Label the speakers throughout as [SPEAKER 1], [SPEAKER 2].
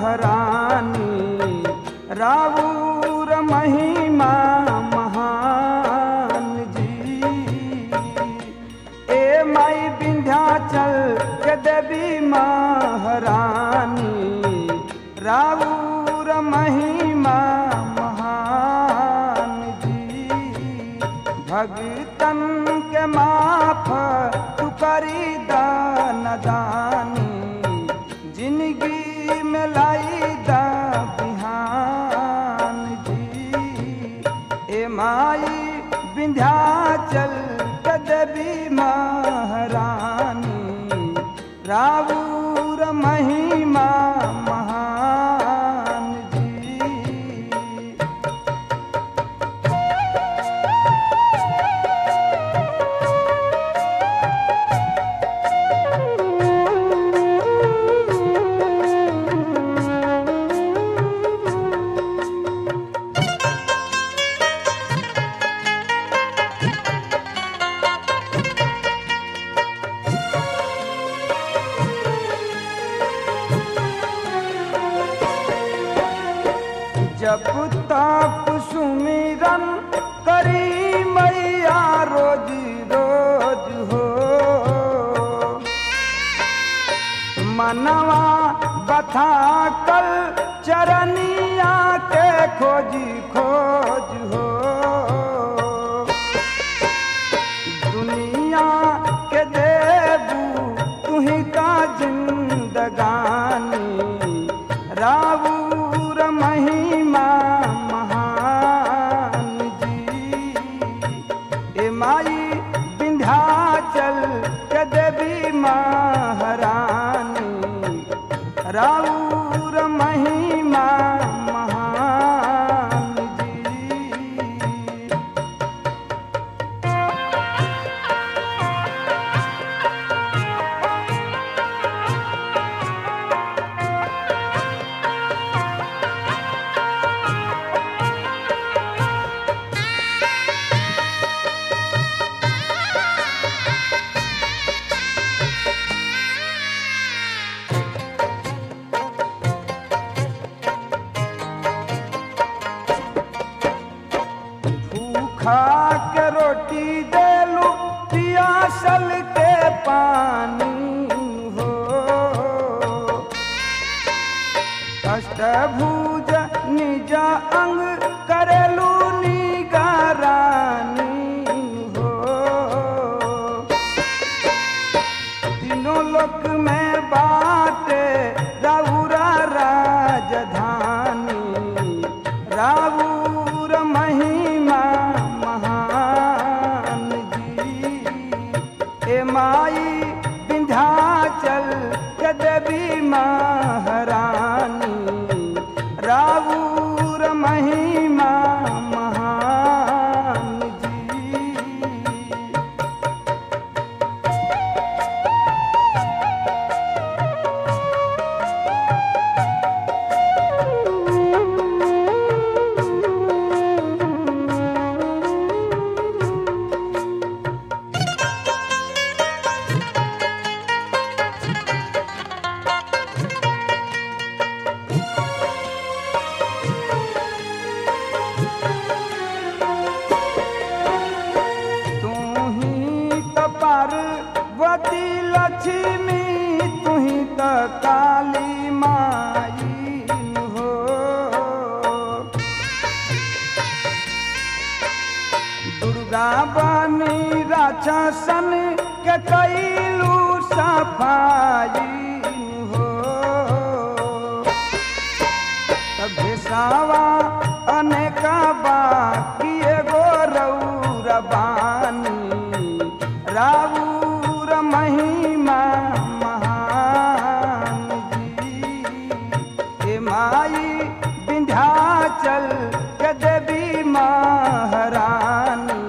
[SPEAKER 1] महारानी रावूर महिमा महान जी ए माई विंध्याचल के देवी महारानी रावूर महिमा महान जी भगतन के माफ तू करी दान दानी जिंदगी में लाई दा बिहान जी ए माई विंध्याचल के देवी महारानी रावूर महिमा महान जी जब तप सुमिरन करी मैया रोज रोज हो मनवा बथा कल चरनिया के खोजी खोज हो दुनिया के देबू तुही का जिंदगानी रावूर महिमा महान जी ए माई विंध्याचल के देवी महारानी रावूर महिमा महान जी भूखा के रोटी देलू पियासल के पानी हो अष्टभुज निज अंग करेलू निगरानी हो तीनों लोक में बाटे राउरा राजधानी राउर महिमा महान जी ए माई विंध्याचल के देवी महारानी राउर महिमा महान जी तू ही त पार्वती लक्ष्मी तू ही त काली माई हो दुर्गा बनी राक्षसन के कैलू सफाई हो भेसावा अनेक बाकी एगो रौर बानी राउर महिमा महान जी ए माई विंध्याचल के देवी महारानी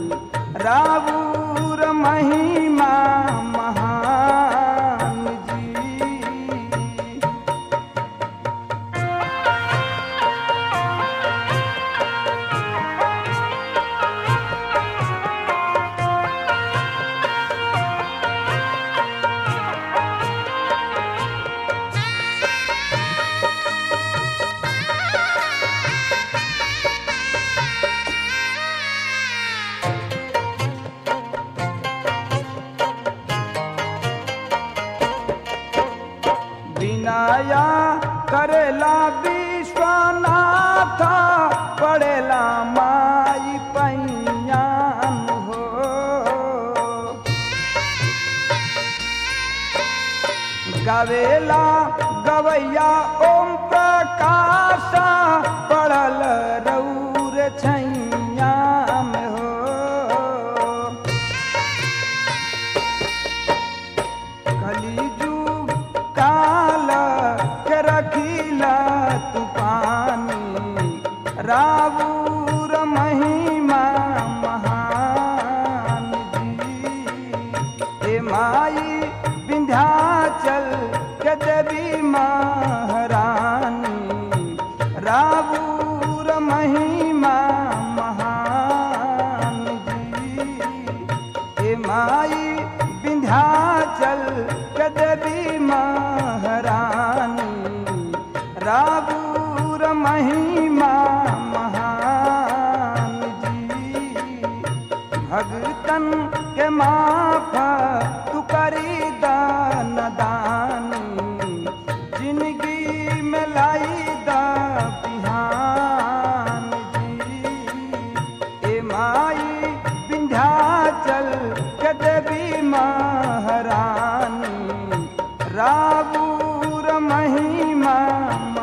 [SPEAKER 1] राउर महिमा महान जी गावेला गवैया ओम प्रकाश पड़ल रौर छैया में हो कलिजुग काल के रखिला तू पानी रावूर महिमा महान जी हे माई विंध्याचल के देवी महारानी रावूर महिमा महान जी हे माई विंध्याचल के देवी महारानी राबूर महिमा महान जी भगतन के माफ तू करी दान दानी जिंदगी में लाई दा बिहान जी ए माई विंध्याचल के देवी महारानी राबूर महिमा